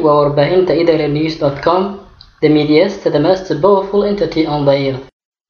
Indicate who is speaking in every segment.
Speaker 1: waa warbaahinta idnews com the medias the most powerful entity on the earth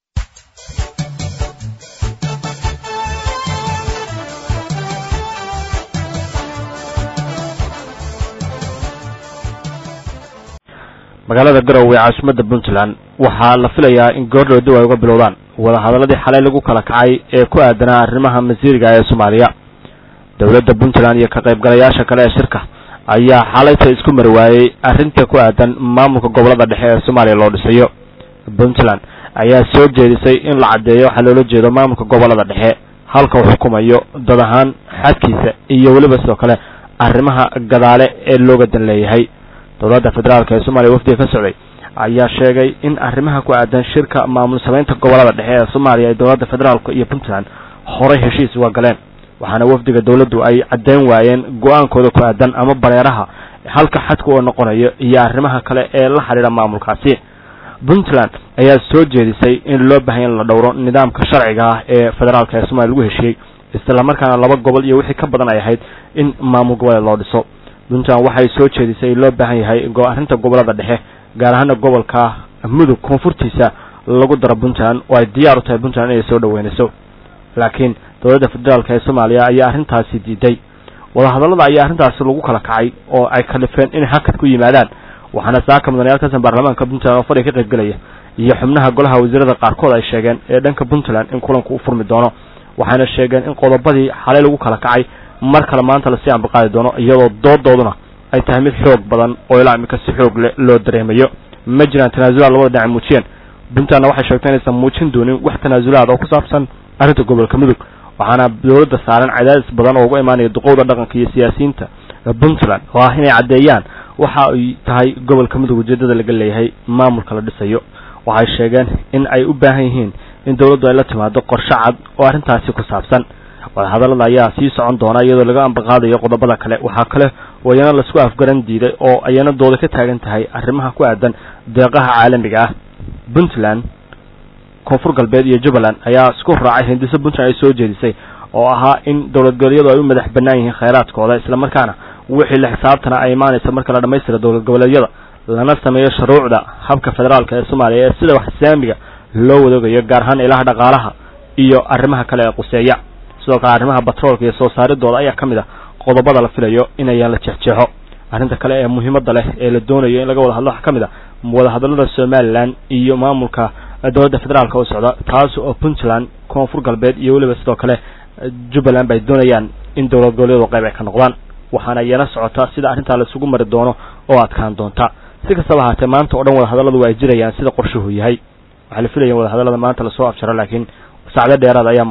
Speaker 2: magaalada garowe ee caasimadda puntland waxaa la filayaa in goordhow dib ay uga bilowdaan wadahadaladii xalay lagu kala kacay ee ku aadanaa arrimaha masiiriga ee soomaaliya dowladda puntland iyo ka qaybgalayaasha kale ee shirka ayaa xalayta isku mari waayey arrinta ku aadan maamulka gobolada dhexe ee soomaaliya loo dhisayo puntland ayaa soo jeedisay in la caddeeyo waxaa loola jeedo maamulka gobolada dhexe halka uu xukumayo dad ahaan xadkiisa iyo weliba sidoo kale arrimaha gadaale ee looga dan leeyahay dowladda federaalk ee soomaaliya wafdiga ka socday ayaa sheegay in arrimaha ku aadan shirka maamul samaynta gobolada dhexe ee soomaaliya ay dowladda federaalk iyo puntland horay heshiis uga galeen waxaana wafdiga dowladdu ay caddeyn waayeen go-aankooda ku aadan ama bareeraha halka xadka uu noqonayo iyo arrimaha kale ee la xidhiidha maamulkaasi puntland ayaa soo jeedisay in loo baahanya in la dhowro nidaamka sharciga ah ee federaalk ee somalia lagu heshiiyey islamarkaana laba gobol iyo wixii ka badan ay ahayd in maamul goboleed loo dhiso puntland waxay soo jeedisay in loo baahan yahay arrinta gobolada dhexe gaar ahaana gobolka mudug koonfurtiisa lagu daro puntland oo ay diyaar u tahay puntland inay soo dhaweynayso laakiin dowladda federaalk ee soomaaliya ayaa arrintaasi diiday wadahadallada ayaa arrintaasi lagu kala kacay oo ay kalifeen inay hakad ku yimaadaan waxaana saaka mudanayaal kasan baarlamaanka puntland oo fadhiga ka qaybgelaya iyo xubnaha golaha wasiirada qaarkood ay sheegeen ee dhanka puntland in kulanku u furmi doono waxayna sheegeen in qodobadii xalay lagu kala kacay mar kale maanta lasii ambaqaadi doono iyadoo doodooduna ay tahay mid xoog badan oo ilaa imika si xoog leh loo dareemayo ma jiraan tanaasulaad labada dhinac muujiyeen puntlandna waxay sheegtay inaysan muujin doonin wax tanaasulaad oo ku saabsan arrinta gobolka mudug waxaana dowladda saaran cadaadis badan oo uga imaanaya duqowda dhaqanka iyo siyaasiyiinta puntland oo ah inay caddeeyaan waxa ay tahay gobolka mudug ujeeddada laga leeyahay maamulka la dhisayo waxay sheegeen in ay u baahan yihiin in dowladdu ay la timaado qorshe cad oo arrintaasi ku saabsan wadahadallada ayaa sii socon doona iyadoo laga ambaqaadayo qodobada kale waxaa kale oo iyana laisku afgaran diiday oo ayana dooda ka taagan tahay arrimaha ku aadan deeqaha caalamiga ah puntland koonfur galbeed iyo jubbaland ayaa isku raacay hindiso puntland ay soo jeedisay oo ahaa in dowlad goboleedyadu ay u madax bannaan yihiin khayraadkooda islamarkaana wixii la xisaabtana ay imaanaysa marka la dhammaystira dowlad goboleedyada lana sameeyo shuruucda habka federaalka ee soomaaliya ee sida wax islaamiga loo wadoogayo gaar ahaan ilaha dhaqaalaha iyo arrimaha kale ee quseeya sidoo kale arrimaha batroolka iyo soo saaridooda ayaa ka mid ah qodobada la filayo inayaan la jeexjeexo arrinta kale ee muhiimadda leh ee la doonayo in laga wada hadlo waxaa ka mid ah wadahadallada somalilan iyo maamulka dowladda federaalka oo socda taas oo puntland koonfur galbeed iyo weliba sidoo kale jubbaland ba ay doonayaan in dowlad goboleedu qayb ay ka noqdaan waxaana iyana socota sida arrintaa laisugu mari doono oo adkaan doonta si kastaba ahaatee maanta oo dhan wadahadalladu waa ay jirayaan sida qorshuhu yahay waxaa la filaya wadahadallada maanta lasoo afjaro laakiin sacdo dheeraad ayaa